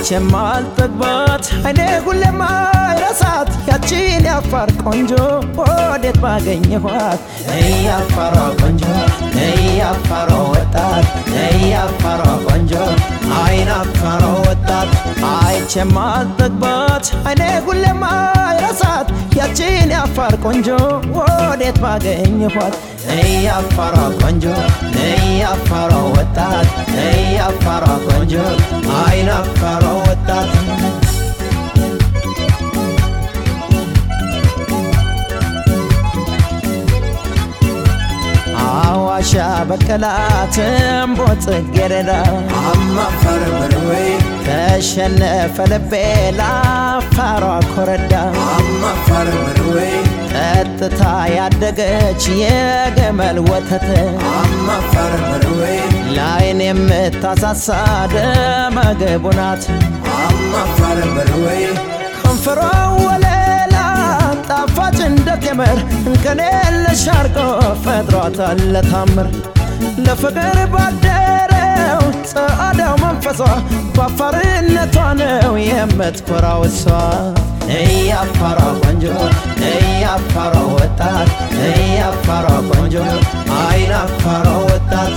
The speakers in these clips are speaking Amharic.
አይቼም አልጠግባት አይኔ ሁሌም አይረሳት ያቺን ያፋር ቆንጆ ወዴት ባገኘኋት ያፋሯ ቆንጆ ያፋሯ ወጣት ያፋሯ ቆንጆ አይን አፋሯ ወጣት አይቼም አልጠግባት አይኔ ሁሌም አይረሳት ያቺን ያፋር ቆንጆ ወዴት ባገኘኋት ያፋሯ ቆንጆ ያፋሯ ወጣት ያፋሯ ቆንጆ አይን አፋሯ ወጣት አዋሻ በቀላት እምቦ ጽጌረዳ አማፈር በርወይ ተሸነፈ ልቤ ላፋሯ ኮረዳ አማፈር በርወይ ጠጥታ ያደገች የገመል ወተት አማፈር በርወይ ላይን የምታሳሳ ደመግቡ ናት አማፈር በርወይ ከንፈሯ ወለላ ጣፋጭ እንደ ቴምር እንከን የለሽ አርጎ ፈጥሯታል ለታምር ለፍቅር ባደረው ጸአዳው መንፈሷ በአፋርነቷ ነው የምትኮራው እሷ እያፋሯ ቆንጆ እያፋሯ ወጣት እያፋሯ ቆንጆ አይን አፋሯ ወጣት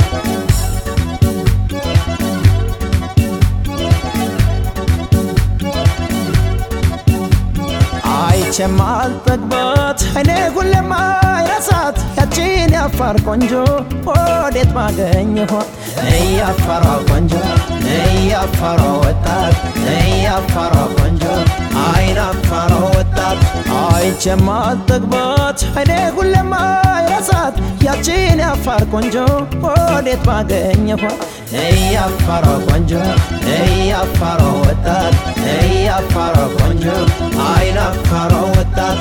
አይቼም አልጠግባት አይኔ ሁሌም አይረሳት ያቺን ያፋር ቆንጆ ወዴት ባገኘኋት እያፋሯ ቆንጆ እያፋሯ ወጣት እያፋሯ ቆንጆ አይን አፋሯ ወጣት አይቼም አልጠግባት አይኔ ሁሌም አይረሳት ያቺን ያፋር ቆንጆ ወዴት ባገኘኋት እያፋሯ ቆንጆ እያፋሯ ወጣት እያፋሯ ቆንጆ አይን አፋሯ ወጣት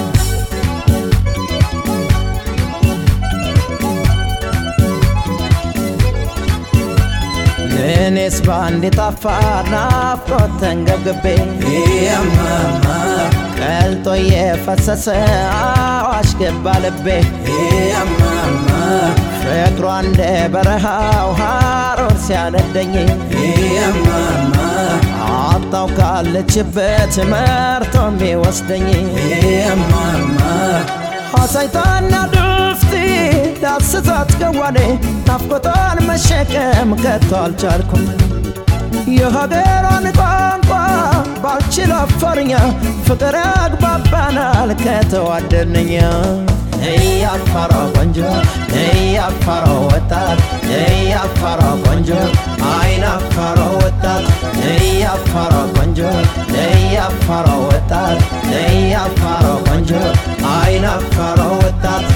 እኔስ በአንድ የጣፋር ናፍቆት ተንገብግቤ ያማማ ቀልጦ የፈሰሰ አዋሽ ገባ ልቤ ያማማ ፍቅሯ እንደ በረሃው ሐሩር ሲያነደኝ ያማማ አጣው ካለችበት መርቶ የሚወስደኝ ያማማ አሳይታና ዱፍቲ ዳስሳት ገዋኔ ናፍቆቷን መሸከም ከቶ አልቻልኩም የሀገሯን ቋንቋ ባልችል አፋርኛ ፍቅር ያግባባናል ከተዋደድንኛ እያፋሯ ቆንጆ እያፋሯ ወጣት እያፋሯ ቆንጆ አይን አፋሯ ወጣት እያፋሯ ቆንጆ እያፋሯ ወጣት እያፋሯ ቆንጆ አይን አፋሯ ወጣት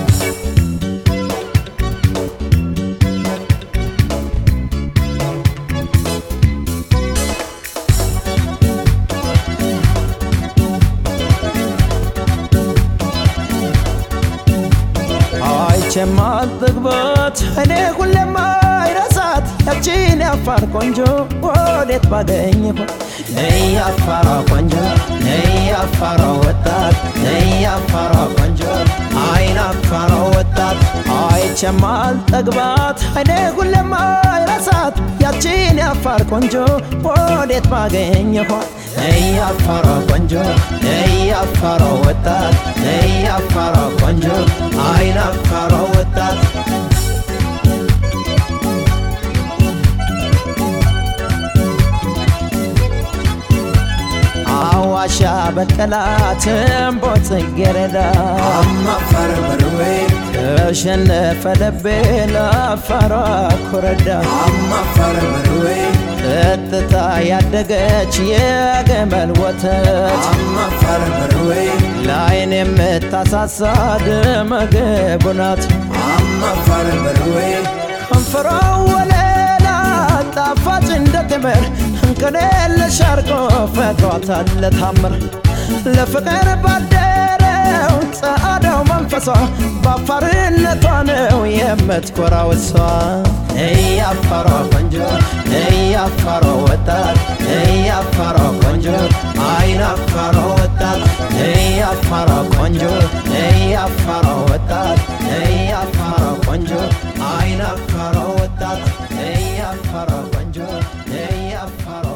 አይቼም አልጠግባት እኔ ሁሌም አይረሳት ያቺን ያፋር ቆንጆ ወዴት ባገኘኋት እያፋሯ ቆንጆ እያፋሯ ወጣት እያፋሯ ቆንጆ አይን አፋሯ ወጣት አይቼም አልጠግባት እኔ ሁሌም አይረሳት ያቺን ያፋር ቆንጆ ወዴት ባገኘኋት እያፋሯ ቆንጆ እያፋሯ ወጣት እያፋሯ ቆንጆ አይን አፋሯ ወጣት አዋሻ በቀላት እምቦ ጽጌረዳ አማፈር በርወይ ተሸነፈ ልቤ ለአፋሯ ኮረዳ አማፈር በርወይ ጠጥታ ያደገች የገመል ወተት አማፈር በርወይ ላይን የምታሳሳ ደመግቡ ናት አማፈር በርወይ ከንፈሯ ወለላ ጣፋጭ እንደ ቴምር እንከን የለሽ አርጎ ፈጥሯታል ለታምር ለፍቅር ባደረው ጸአዳው መንፈሷ በአፋርነቷ ነው የምትኮራው እሷ እያፋሯ ቆንጆ እያፋሯ ወጣት እያፋሯ ቆንጆ አይን አፋሯ ወጣት እያፋሯ ቆንጆ እያፋሯ ወጣት እያፋሯ ቆንጆ አይን አፋሯ ወጣት እያፋሯ ቆንጆ እያፋሯ